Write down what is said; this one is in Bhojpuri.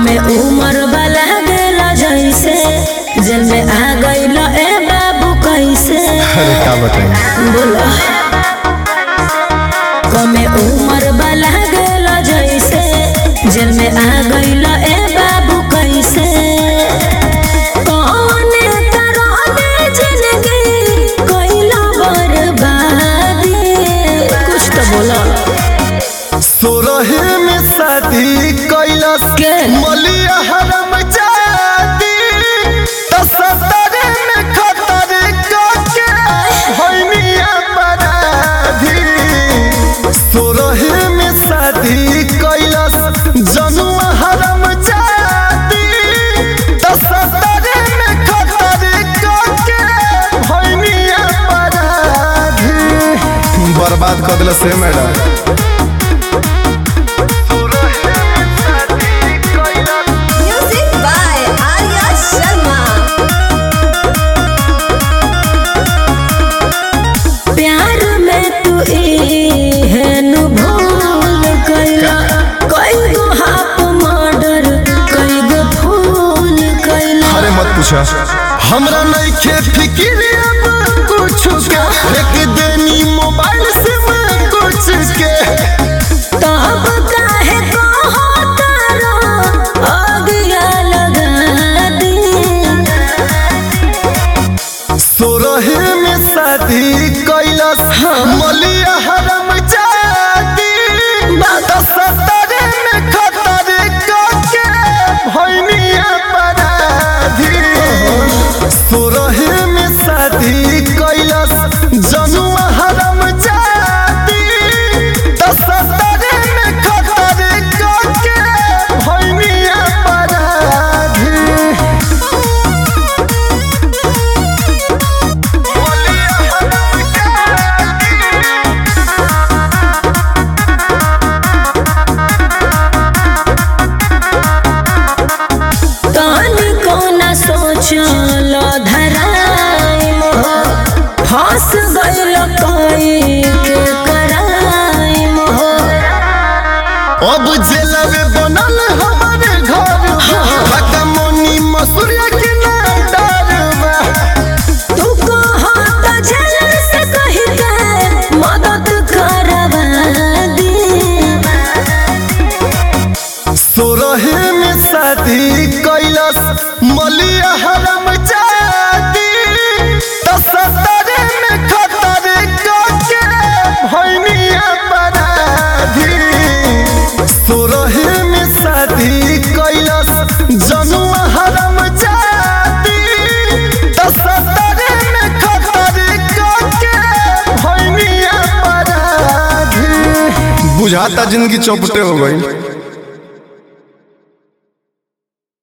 कमे उम्र वाला गेला जैसे जेल में आ गइल ए बाबू कैसे अरे का बताई बोलो कमे उम्र वाला गेला जैसे जेल में आ गइल ए बाबू कैसे कौने तरह दे जिंदगी कइला बर्बादी कुछ तो बोलो सोरहे में शादी कैलस के? मलिया हरम जाती तो सतरे में खतर के होइनिया बराधी सोरहे में शादी कैलस जनुआ हरम जाती तो सतरे में खतर के होइनिया बराधी बर्बाद कर दिल से madam Music by Arya Sharma. प्यार में तू एहन भूल कैला कई गो हाफ मर्डर कई गो फूल कैला अरे मत पूछा हमरा नहीं खे फिक्र अब कुछ के एक देनी मोबाइल से मैं कुछ के तब काहे कहो तारा अगिया लगा दी सोरहे में शादी कैलस मलिया हरम जाती बात सतरे में खतर के भैनिया पराधी सोरहे में शादी कैलस जनुआ हरम जाती तो सतरे में खतर के भैनिया पराधी कान को न सोचल धराई मोह फंस गइल कोई के कराई मोह अब जेलवे बनल हमारे घर बकमोनी मसूरिया के ना डरवा तू कहो तो झलक से कही के मदद करवा दी सोरहे में शादी कैलस मलिया हरम जाती तो सतरे में खतर के भैनिया पराधी सोरहे में शादी कैलस जनुआ हरम जाती तो सतरे में खतर के भैनिया पराधी बुझाता जिंदगी चौपटे हो गई